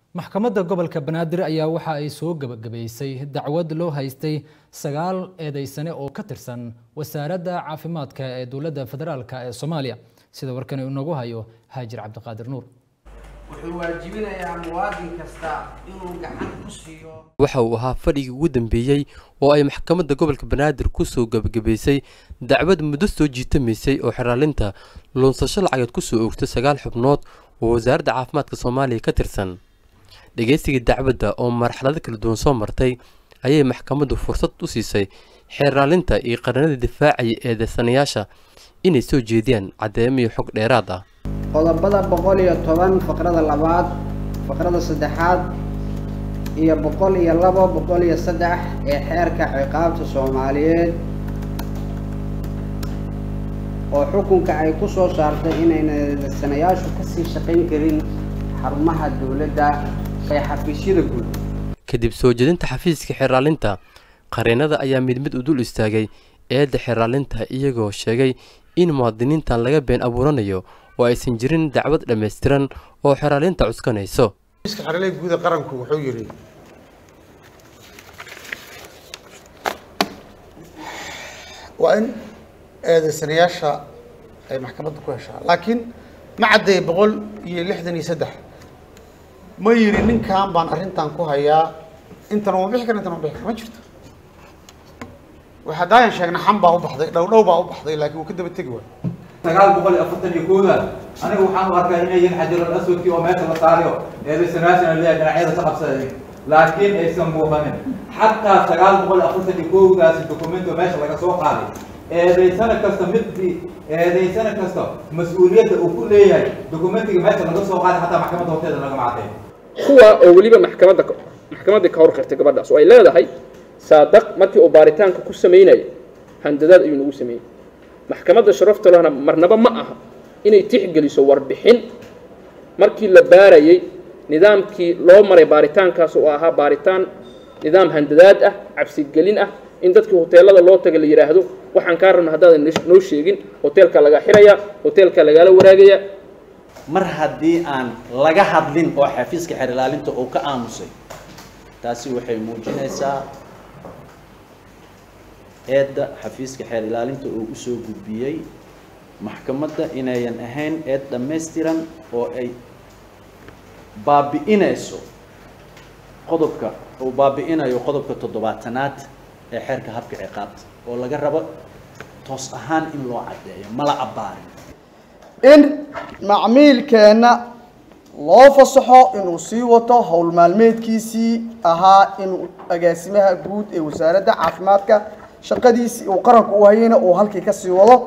maxkamadda gobolka banaadir ayaa waxa ay soo gebagabaysay dacwad loo haystay sagaal eedeysane oo ka tirsan wasaaradda caafimaadka ee dowladda federaalk ee soomaaliya sida warkani inoogu hayo haajir cabdiqaadir nuur wuxuu waajibinayaa muwaadin kasta inuu gacan ku siiyo waxa uu ahaa fadhigii ugu dambeeyey oo ay maxkamadda gobolka banaadir ku soo gebagabaysay dacwad muddo soo jiitamaysay oo xeraalinta luunsasho lacageed ku soo oogtay sagaal xubnood oo wasaaradda caafimaadka soomaaliya ka tirsan dhegeysigii dacwadda oo marxalado kala duwan soo martay ayay maxkamaddu fursad u siisay xeeraalinta iyo qaranada difaacaya eedeysanayaasha inay soo jeediyaan caddeemo iyo xog dheeraad ah qodobada boqol iyo toban faqrada labaad faqrada saddexaad iyo boqol iyo labo boqol iyo saddex ee xeerka ciqaabta soomaaliyeed oo xukunka ay ku soo saartay inayna eedeysanayaashu kasii shaqayn karin xarumaha dowladda ee xafiisyada guud kadib soo jeedinta xafiiska xeraalinta qareenada ayaa mid mid u dul istaagay eedda xeraalinta iyagoo sheegay in muwaadiniintan laga been abuuranayo oo aysan jirin dacwad dhammaystiran oo xeraalinta cuskanayso iska xeraalada guud ee qaranku wuxuu yidhi waa in eedeysanayaasha ay maxkamadda ku heshaa laakiin ma caddeey boqol iyo lixdan iyo saddex ma yidhi ninkan baan arrintan ku hayaa intan uma bixi kara intan uma bixi kara ma jirto waxaa daayan sheegna xam baa u baxday dhow dhow baa u baxday laakiin wuu ka daba tegi waay sagaal boqol iyo afartan iyo kooda aniga waxaan u arkaa inay yihiin xajarul aswadkii oo meesha la saarayo eedeysanayaashana leeyahay dhinacyada ka qabsaday laakiin aysan muuqanin xataa sagaal boqol iyo afartan iyo kowdaasi dokumento meesha laga soo qaaday eedeysana kasta midii eedeysana kasta mas-uuliyadda uu ku leeyahay dokumentiga meesha laga soo qaaday xataa maxkamadda horteeda lagama caddeyn kuwa oo weliba maxkamadda maxkamaddii ka hor qirtay gabadhaas oo ay leedahay saadaq markii uu baaritaanka ku samaynaya handadaad ayuu nagu sameeyey maxkamadda sharafta lehna marnaba ma aha inay tixgeliso warbixin markii la baarayey nidaamkii loo maray baaritaankaas oo ahaa baaritaan nidaam handadaad ah cabsigelin ah in dadkii hoteelada loo taga la yidhaahdo waxaan kaa rabna haddaadan noo sheegin hoteelka laga xiraya hoteelka lagala waraagaya mar haddii aan laga hadlin oo xafiiska xeer ilaalinta uu ka aamusay taasi waxay muujinaysaa eedda xafiiska xeer ilaalinta uu usoo gudbiyey maxkamadda inayan ahayn eed dhammaystiran oo ay baabi'inayso qodobka uu baabi'inayo qodobka toddobaatanaad ee xeerka habka ciqaabta oo laga rabo toos ahaan in loo caddeeyo mala abbaarin in macmiilkeenna loo fasaxo inuu sii wato howl maalmeedkiisii ahaa inuu agaasimaha guud ee wasaaradda caafimaadka shaqadiisii uu qaranku u hayayna uu halkii ka sii wado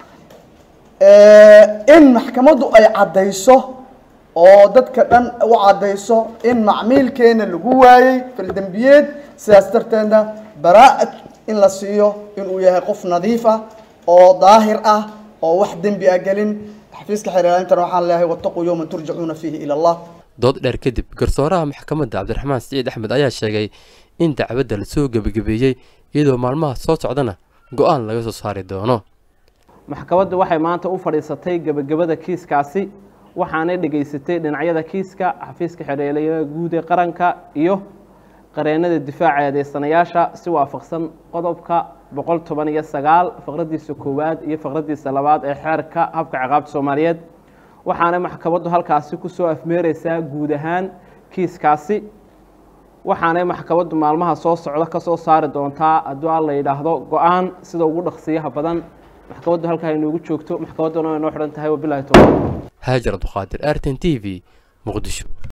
in maxkamaddu ay caddayso oo dadka dhan u caddayso in macmiilkeena lagu waayey faldembiyeed sidaas darteedna baraa-ad in la siiyo inuu yahay qof nadiif ah oo daahir ah oo wax dembi ah gelin xafiiska xeerlaalintana waxaan leeyahay wattaquu yowman turjacuuna fiihi ila allah dood dheer kadib garsooraha maxkamadda cabdiraxmaan siciid axmed ayaa sheegay in dacwadda lasoo gebagabeeyey iyadoo maalmaha soo socdana go-aan laga soo saari doono maxkamaddu waxay maanta u fadhiisatay gebagabada kiiskaasi waxaanay dhegaysatay dhinacyada kiiska xafiiska xereelaya guud ee qaranka iyo qareenada difaaca eedeysanayaasha si waafaqsan qodobka boqol toban iyo sagaal faqradiisa koowaad iyo faqradiisa labaad ee xeerka habka ciqaabta soomaaliyeed waxaana maxkamaddu halkaasi kusoo afmeereysaa guud ahaan kiiskaasi waxaanay maxkamaddu maalmaha soo socda ka soo saari doontaa hadduu alla yidhaahdo go-aan sida ugu dhaqsiyaha badan maxkamaddu halkaa inoogu joogto maxkamadduna way noo xidhan tahay wabilahi towfiiq haajar abduqaadir arten t v muqdisho